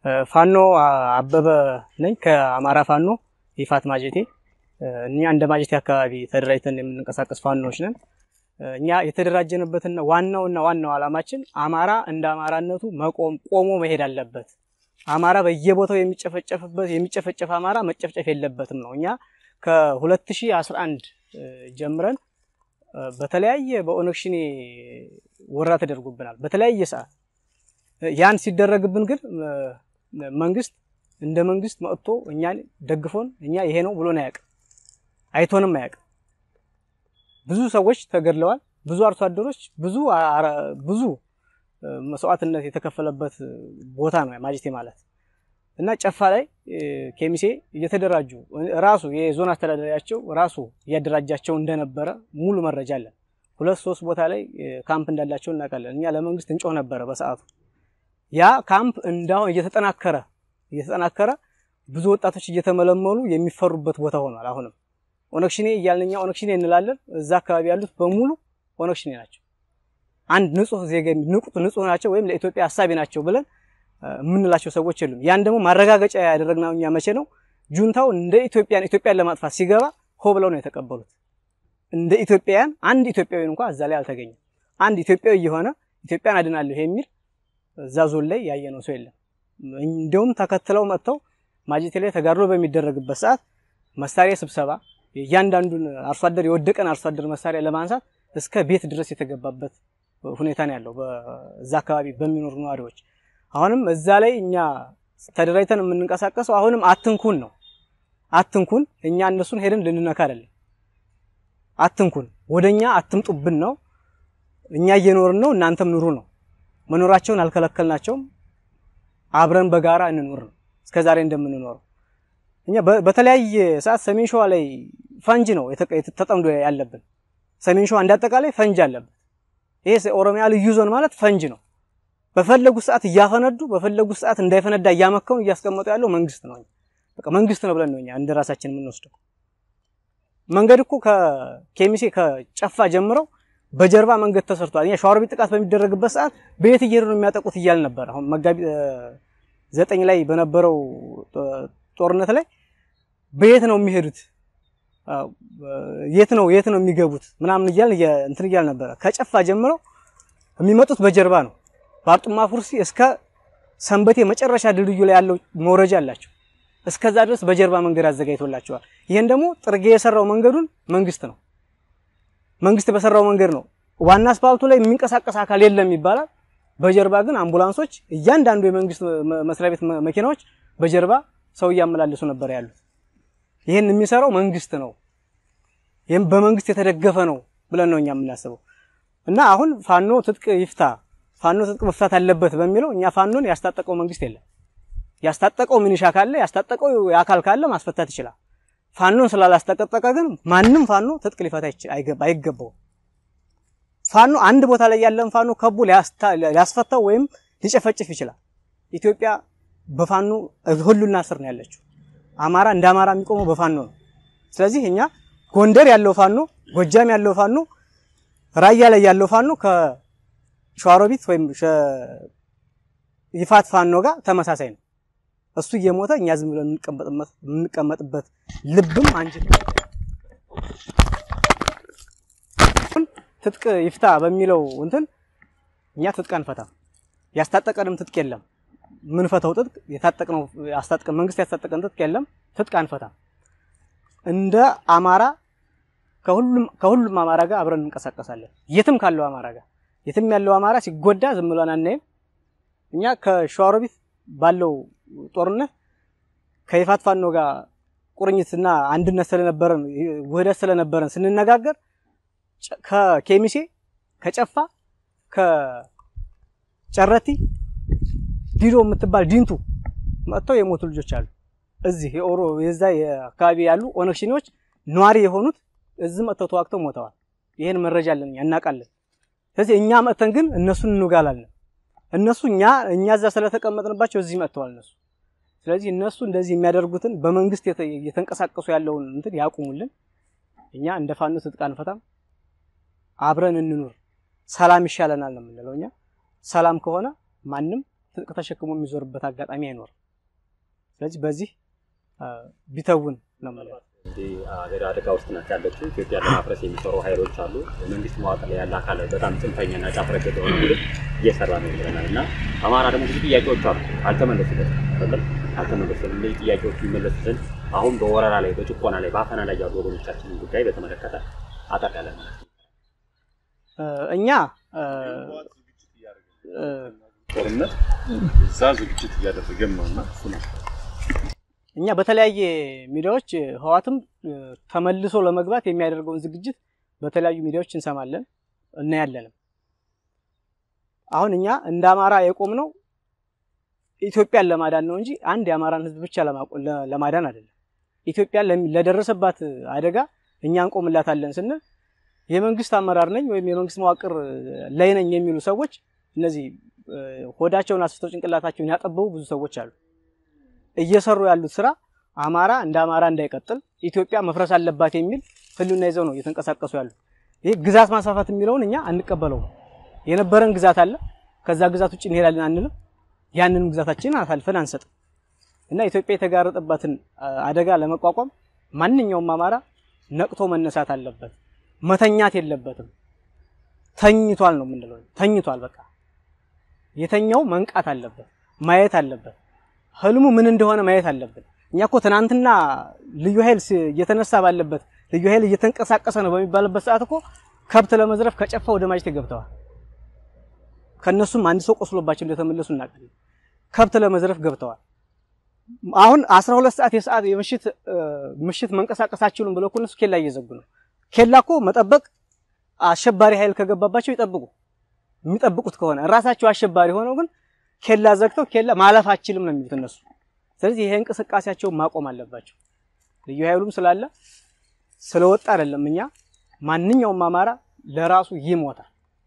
ፋኖ አበበ ነኝ ከአማራ ፋኖ ይፋት ማጀቴ። እኛ እንደ ማጀቴ አካባቢ ተደራጅተን የምንንቀሳቀስ ፋኖዎች ነን። እኛ የተደራጀንበትና ዋናውና ዋናው ዓላማችን አማራ እንደ አማራነቱ መቆም ቆሞ መሄድ አለበት። አማራ በየቦታው የሚጨፈጨፍበት የሚጨፈጨፍ አማራ መጨፍጨፍ የለበትም ነው። እኛ ከ2011 ጀምረን በተለያየ በኦነግ ሸኔ ወረራ ተደርጎብናል በተለያየ ሰዓት። ያን ሲደረግብን ግን መንግስት እንደ መንግስት መጥቶ እኛን ደግፎን እኛ ይሄ ነው ብሎን አያውቅም፣ አይቶንም አያውቅም። ብዙ ሰዎች ተገድለዋል። ብዙ አርሶ አደሮች ብዙ ብዙ መስዋዕትነት የተከፈለበት ቦታ ነው ማጀቴ ማለት እና ጨፋ ላይ ኬሚሴ እየተደራጁ ራሱ የዞን አስተዳዳሪያቸው ራሱ እያደራጃቸው እንደነበረ ሙሉ መረጃ አለን። ሁለት ሶስት ቦታ ላይ ካምፕ እንዳላቸው እናውቃለን። እኛ ለመንግስት እንጮህ ነበረ በሰዓቱ። ያ ካምፕ እንዳሁን እየተጠናከረ እየተጠናከረ ብዙ ወጣቶች እየተመለመሉ የሚፈሩበት ቦታ ሆኗል። አሁንም ኦነግ ሸኔ እያልን እኛ ኦነግ ሸኔ እንላለን። እዛ አካባቢ ያሉት በሙሉ ኦነግ ሸኔ ናቸው። አንድ ንጹህ ዜጋ ንጹህ ናቸው ወይም ለኢትዮጵያ ሀሳቢ ናቸው ብለን የምንላቸው ሰዎች የሉም። ያን ደግሞ ማረጋገጫ ያደረግነው እኛ መቼ ነው? ጁንታው እንደ ኢትዮጵያን ኢትዮጵያን ለማጥፋት ሲገባ ሆ ብለው ነው የተቀበሉት። እንደ ኢትዮጵያውያን አንድ ኢትዮጵያዊ እንኳን እዛ ላይ አልተገኘም። አንድ ኢትዮጵያዊ የሆነ ኢትዮጵያን አድናለሁ የሚል እዛ ዞን ላይ ያየነው ሰው የለም። እንዲሁም ተከትለው መጥተው ማጀቴ ላይ ተጋድሎ በሚደረግበት ሰዓት መሳሪያ ስብሰባ እያንዳንዱን አርሶ አደር የወደቀን አርሶ አደር መሳሪያ ለማንሳት እስከ ቤት ድረስ የተገባበት ሁኔታ ነው ያለው በዛ አካባቢ በሚኖሩ ነዋሪዎች። አሁንም እዛ ላይ እኛ ተደራጅተን የምንንቀሳቀሰው አሁንም አትንኩን ነው። አትንኩን፣ እኛ እነሱን ሄደን ልንነካ አይደለም። አትንኩን፣ ወደኛ አትምጡብን ነው። እኛ እየኖርን ነው፣ እናንተም ኑሩ ነው። መኖራቸውን አልከለከልናቸውም። አብረን በጋራ እንኖር ነው እስከዛሬ እንደምንኖረው። እኛ በተለያየ ሰዓት ሰሜን ሸዋ ላይ ፈንጅ ነው ተጠምዶ ያለብን። ሰሜን ሸዋ እንዳጠቃላይ ፈንጅ አለበት። ይሄ ኦሮሚያ ልዩ ዞን ማለት ፈንጅ ነው። በፈለጉት ሰዓት እያፈነዱ በፈለጉት ሰዓት እንዳይፈነዳ እያመከኑ እያስቀመጡ ያለው መንግስት ነው። በቃ መንግስት ነው ብለን ነው እኛ እንደ ራሳችን የምንወስደው። መንገድ እኮ ከኬሚሴ ከጨፋ ጀምረው በጀርባ መንገድ ተሰርቷል። እኛ ሸዋሮቢት ጥቃት በሚደረግበት ሰዓት በየት እየሄዱ ነው የሚያጠቁት እያል ነበር። አሁን መጋቢት ዘጠኝ ላይ በነበረው ጦርነት ላይ በየት ነው የሚሄዱት የት ነው የት ነው የሚገቡት ምናምን እያል እንትን እያል ነበረ። ከጨፋ ጀምረው የሚመጡት በጀርባ ነው። በአርጡማ ፉርሲ እስከ ሰንበቴ መጨረሻ ድልድዩ ላይ ያለው መውረጃ አላቸው። እስከዛ ድረስ በጀርባ መንገድ አዘጋጅቶላቸዋል። ይሄን ደግሞ ጥርጌ የሰራው መንገዱን መንግስት ነው። መንግስት በሰራው መንገድ ነው። ዋና አስፓልቱ ላይ የሚንቀሳቀስ አካል የለም ይባላል። በጀርባ ግን አምቡላንሶች፣ እያንዳንዱ የመንግስት መስሪያ ቤት መኪናዎች በጀርባ ሰው እያመላለሱ ነበር ያሉት። ይህን የሚሰራው መንግስት ነው። ይህም በመንግስት የተደገፈ ነው ብለን ነው እኛ የምናስበው እና አሁን ፋኖ ትጥቅ ይፍታ ፋኖ ትጥቅ መፍታት አለበት በሚለው እኛ ፋኖን ያስታጠቀው መንግስት የለም። ያስታጠቀው ሚኒሻ ካለ ያስታጠቀው የአካል ካለ ማስፈታት ይችላል። ፋኖን ስላላስጠቀጠቀ ግን ማንም ፋኖ ትጥቅ ሊፈታ አይገባውም። ፋኖ አንድ ቦታ ላይ ያለን ፋኖ ከቦ ሊያስፈታው ወይም ሊጨፈጭፍ ይችላል። ኢትዮጵያ በፋኖ ሁሉና ስር ነው ያለችው። አማራ እንደ አማራ የሚቆመው በፋኖ ነው። ስለዚህ እኛ ጎንደር ያለው ፋኖ፣ ጎጃም ያለው ፋኖ፣ ራያ ላይ ያለው ፋኖ ከሸዋሮቢት ወይም ይፋት ፋኖ ጋር ተመሳሳይ ነው። እሱ እየሞተ እኛ ዝም ብለን የምንቀመጥበት ልብም አንጀት ትጥቅ ይፍታ በሚለው እንትን እኛ ትጥቅ አንፈታም። ያስታጠቀንም ትጥቅ የለም። ምን ፈተው ትጥቅ የታጠቅነው ያስታጥቀን መንግስት ያስታጠቀን ትጥቅ የለም። ትጥቅ አንፈታም። እንደ አማራ ከሁሉም ከሁሉም አማራ ጋር አብረን እንንቀሳቀሳለን። የትም ካለው አማራ ጋር የትም ያለው አማራ ሲጎዳ ዝም ብለን አናይም። እኛ ከሸዋሮቢት ባለው ጦርነት ከይፋት ፋኖ ጋር ቁርኝትና አንድነት ስለነበረን ውህደት ስለነበረን ስንነጋገር ከኬሚሴ ከጨፋ ከጨረቲ ዲዶ የምትባል ዲንቱ መጥተው የሞቱ ልጆች አሉ። እዚህ የኦሮ የዛ የአካባቢ ያሉ ኦነግ ሸኔዎች ነዋሪ የሆኑት እዚህ መጥተው ተዋግተው ሞተዋል። ይሄን መረጃ አለን፣ እናውቃለን። ስለዚህ እኛ መጥተን ግን እነሱን እንጋላለን። እነሱ እኛ እኛ እዛ ስለተቀመጥንባቸው እዚህ መጥተዋል እነሱ። ስለዚህ እነሱ እንደዚህ የሚያደርጉትን በመንግስት የተንቀሳቀሱ ያለውን እንትን ያቁሙልን። እኛ እንደ ፋኖ ትጥቅ አንፈታም፣ አብረን እንኑር፣ ሰላም ይሻለናል ነው የምንለው። እኛ ሰላም ከሆነ ማንም ትጥቅ ተሸክሞ የሚዞርበት አጋጣሚ አይኖርም። ስለዚህ በዚህ ቢተውን ነው የምለው። እንግዲህ ሀገር አደጋ ውስጥ ናት ያለችው። ኢትዮጵያን ለማፍረስ የሚሰሩ ኃይሎች አሉ። የመንግስት መዋቅር ላይ ያለ አካል በጣም ጽንፈኛና ጫፍ ረገጥ የሆነ ቡድን እየሰራ ነው ብለናል እና አማራ ደግሞ ብዙ ጥያቄዎች አሉ አልተመለሱለት አይደለም አልተመለሱም። እነዚህ ጥያቄዎች የሚመለሱ ዘንድ አሁን በወረራ ላይ በጭቆና ላይ በአፈና ላይ ያሉ ወገኖቻችንን ጉዳይ በተመለከተ አጠር ያለ ማለት ነው። እኛ ጦርነት እዛ ዝግጅት እያደረገም ነው እና እሱ ነው እኛ በተለያየ ሚዲያዎች ህዋትም ተመልሶ ለመግባት የሚያደርገውን ዝግጅት በተለያዩ ሚዲያዎች እንሰማለን እናያለንም። አሁን እኛ እንደ አማራ የቆምነው ኢትዮጵያን ለማዳን ነው እንጂ አንድ የአማራን ህዝብ ብቻ ለማዳን አይደለም። ኢትዮጵያ ለደረሰባት አደጋ እኛ እንቆምላታለን ስንል የመንግስት አመራር ነኝ ወይም የመንግስት መዋቅር ላይ ነኝ የሚሉ ሰዎች እነዚህ ሆዳቸውን አስፍተው ጭንቅላታቸውን ያጠበቡ ብዙ ሰዎች አሉ። እየሰሩ ያሉት ስራ አማራ እንደ አማራ እንዳይቀጥል ኢትዮጵያ መፍረስ አለባት የሚል ህልውና ይዘው ነው እየተንቀሳቀሱ ያሉት። ይህ ግዛት ማስፋፋት የሚለውን እኛ አንቀበለውም። የነበረን ግዛት አለ፣ ከዛ ግዛት ውጭ እንሄዳለን አንልም። ያንንም ግዛታችንን አሳልፈን አንሰጥም እና ኢትዮጵያ የተጋረጠባትን አደጋ ለመቋቋም ማንኛውም አማራ ነቅቶ መነሳት አለበት። መተኛት የለበትም። ተኝቷል ነው የምንለው። ተኝቷል በቃ የተኛው መንቃት አለበት፣ ማየት አለበት። ህልሙ ምን እንደሆነ ማየት አለብን። እኛ እኮ ትናንትና ልዩ ኃይል እየተነሳ ባለበት ልዩ ኃይል እየተንቀሳቀሰ ነው በሚባልበት ሰዓት እኮ ከብት ለመዝረፍ ከጨፋ ወደ ማጀቴ ገብተዋል። ከነሱም አንድ ሰው ቆስሎባቸው እንደተመለሱ እናውቃለን። ከብት ለመዝረፍ ገብተዋል። አሁን 12 ሰዓት የሰዓት የምሽት ምሽት መንቀሳቀስ አትችሉም ብለው እኮ እነሱ ኬላ እየዘጉ ነው። ኬላ እኮ መጠበቅ አሸባሪ ኃይል ከገባባቸው ይጠብቁ። የሚጠብቁት ከሆነ ራሳቸው አሸባሪ ሆነው ግን ኬላ ዘግተው ኬላ ማለፍ አችልም ነው የሚሉት እነሱ። ስለዚህ ይሄ እንቅስቃሴያቸውን ማቆም አለባቸው። ልዩ ኃይሉም ስላለ ስለወጣ አይደለም። እኛ ማንኛውም አማራ ለራሱ ይሞታል።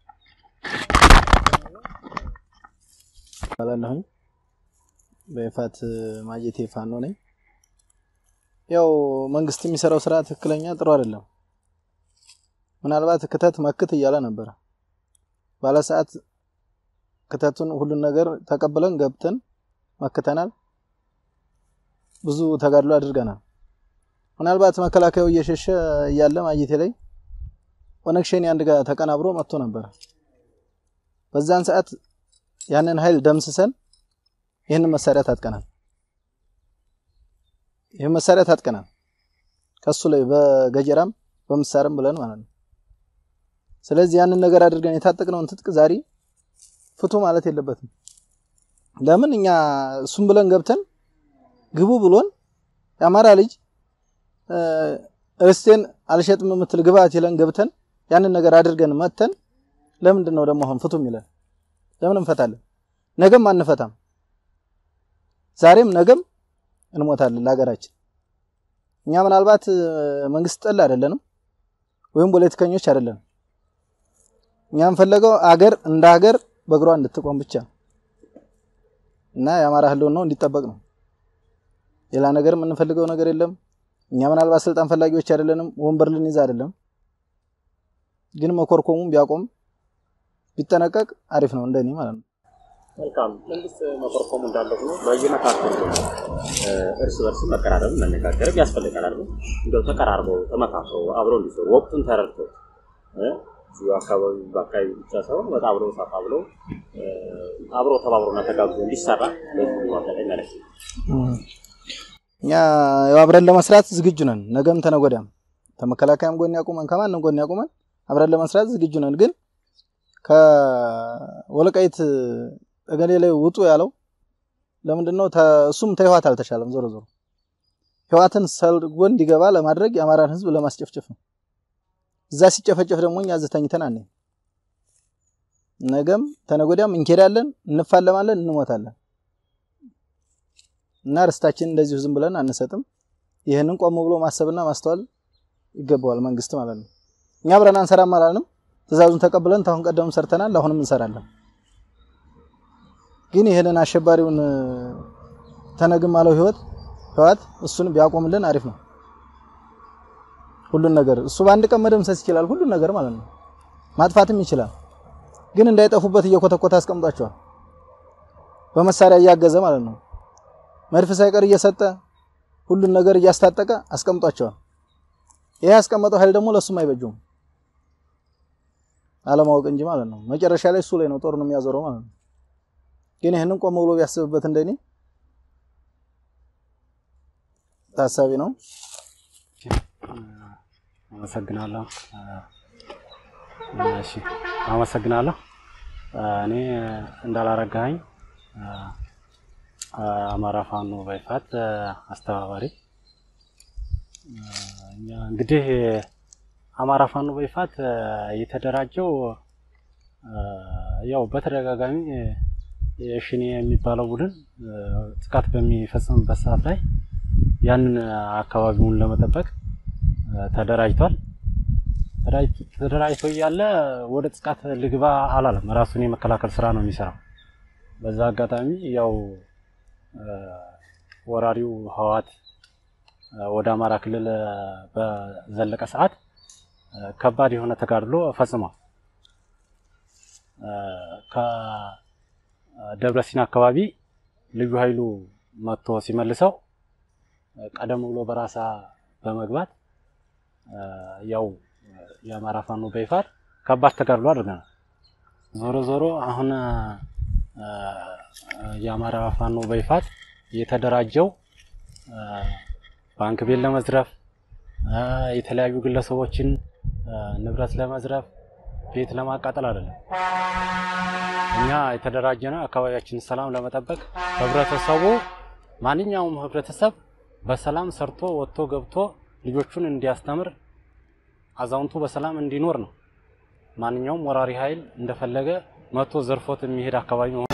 ባላለሁኝ በይፋት ማጀቴ ፋኖ ነኝ። ያው መንግስት የሚሰራው ስራ ትክክለኛ ጥሩ አይደለም። ምናልባት ክተት መክት እያለ ነበረ ባለ ሰዓት ክተቱን ሁሉን ነገር ተቀብለን ገብተን መክተናል። ብዙ ተጋድሎ አድርገናል። ምናልባት መከላከያው እየሸሸ እያለ ማጀቴ ላይ ኦነግ ሸኔ አንድ ጋር ተቀናብሮ መጥቶ ነበረ። በዛን ሰዓት ያንን ኃይል ደምስሰን ይህንን መሳሪያ ታጥቀናል። ይህን መሳሪያ ታጥቀናል ከሱ ላይ በገጀራም በምሳርም ብለን ማለት ነው። ስለዚህ ያንን ነገር አድርገን የታጠቅነውን ትጥቅ ዛሬ ፍቱ ማለት የለበትም። ለምን እኛ እሱም ብለን ገብተን ግቡ ብሎን የአማራ ልጅ ርስቴን አልሸጥም የምትል ግባት ይለን ገብተን ያንን ነገር አድርገን መተን ለምንድን ነው ደግሞ አሁን ፍቱ የሚለን? ለምን እንፈታለን? ነገም አንፈታም። ዛሬም ነገም እንሞታለን ለሀገራችን። እኛ ምናልባት መንግስት ጠል አይደለንም ወይም ፖለቲከኞች አይደለንም። እኛ የምንፈለገው አገር እንደ ሀገር በእግሯ እንድትቆም ብቻ እና የአማራ ህልውናው እንዲጠበቅ ነው። ሌላ ነገር የምንፈልገው ነገር የለም። እኛ ምናልባት ስልጣን ፈላጊዎች አይደለንም፣ ወንበር ልንይዝ አይደለም። ግን መኮርኮሙም ቢያቆም ቢጠነቀቅ አሪፍ ነው እንደኔ ማለት ነው። መልካም መንግስት መኮርኮሙ እንዳለ ሆኖ በየመካከሉ እርስ በርስ መቀራረብ መነጋገርም ያስፈልጋል አይደል? እንደው ተቀራርበው ተመካክረው አብረው እንዲሰሩ ወቅቱን ተረድተው እዚሁ አካባቢ በአካባቢ ብቻ ሳይሆን ወጣ ብለው ሰፋ ብለው አብረው ተባብረውና ተጋግዞ እንዲሰራ በዚህ አጋጣሚ ማለት ነው። እኛ ያው አብረን ለመስራት ዝግጁ ነን። ነገም ተነጎዳም ከመከላከያም ጎን ያቁመን ከማንም ጎን ያቁመን አብረን ለመስራት ዝግጁ ነን። ግን ከወልቃይት ጠገዴ ላይ ውጡ ያለው ለምንድን ነው? እሱም ተህዋት አልተሻለም። ዞሮ ዞሮ ህዋትን ሰልጎ እንዲገባ ለማድረግ የአማራን ህዝብ ለማስጨፍጨፍ ነው። እዛ ሲጨፈጨፍ ደግሞ እኛ እዚህ ተኝተን አንሄድም። ነገም ተነጎዳም እንኬዳለን፣ እንፋለማለን፣ እንሞታለን እና ርስታችን እንደዚሁ ዝም ብለን አንሰጥም። ይህንን ቆም ብሎ ማሰብና ማስተዋል ይገባዋል መንግስት ማለት ነው። እኛ አብረን አንሰራም አላልንም። ትእዛዙን ተቀብለን ታሁን ቀደም ሰርተናል፣ አሁንም እንሰራለን። ግን ይህንን አሸባሪውን ተነግም አለው ህይወት ህዋት እሱን ቢያቆምልን አሪፍ ነው። ሁሉን ነገር እሱ በአንድ ቀን መደምሰስ ይችላል፣ ሁሉን ነገር ማለት ነው። ማጥፋትም ይችላል። ግን እንዳይጠፉበት እየኮተኮተ አስቀምጧቸዋል። በመሳሪያ እያገዘ ማለት ነው። መድፍ ሳይቀር እየሰጠ ሁሉን ነገር እያስታጠቀ አስቀምጧቸዋል። ይሄ ያስቀመጠው ኃይል ደግሞ ለሱም አይበጁም አለማወቅ እንጂ ማለት ነው። መጨረሻ ላይ እሱ ላይ ነው ጦር ነው የሚያዞረው ማለት ነው። ግን ይህንን ቆም ብሎ ቢያስብበት እንደኔ ታሳቢ ነው። አመሰግናለሁ። እሺ አመሰግናለሁ። እኔ እንዳላረጋኸኝ አማራ ፋኖ በይፋት አስተባባሪ። እኛ እንግዲህ አማራ ፋኖ በይፋት የተደራጀው ያው በተደጋጋሚ የሽኔ የሚባለው ቡድን ጥቃት በሚፈጽምበት ሰዓት ላይ ያንን አካባቢውን ለመጠበቅ ተደራጅቷል። ተደራጅቶ እያለ ወደ ጥቃት ልግባ አላለም። ራሱን የመከላከል ስራ ነው የሚሰራው። በዛ አጋጣሚ ያው ወራሪው ህወሓት ወደ አማራ ክልል በዘለቀ ሰዓት ከባድ የሆነ ተጋድሎ ፈጽሟል። ከደብረ ሲና አካባቢ ልዩ ኃይሉ መጥቶ ሲመልሰው ቀደም ብሎ በራሳ በመግባት ያው የአማራ ፋኖ በይፋት ከባድ ተጋድሎ አድርገናል። ዞሮ ዞሮ አሁን የአማራ ፋኖ በይፋት የተደራጀው ባንክ ቤት ለመዝረፍ፣ የተለያዩ ግለሰቦችን ንብረት ለመዝረፍ፣ ቤት ለማቃጠል አይደለም። እኛ የተደራጀ ነው አካባቢያችንን ሰላም ለመጠበቅ ህብረተሰቡ ማንኛውም ህብረተሰብ በሰላም ሰርቶ ወጥቶ ገብቶ ልጆቹን እንዲያስተምር አዛውንቱ በሰላም እንዲኖር ነው። ማንኛውም ወራሪ ኃይል እንደፈለገ መጥቶ ዘርፎት የሚሄድ አካባቢ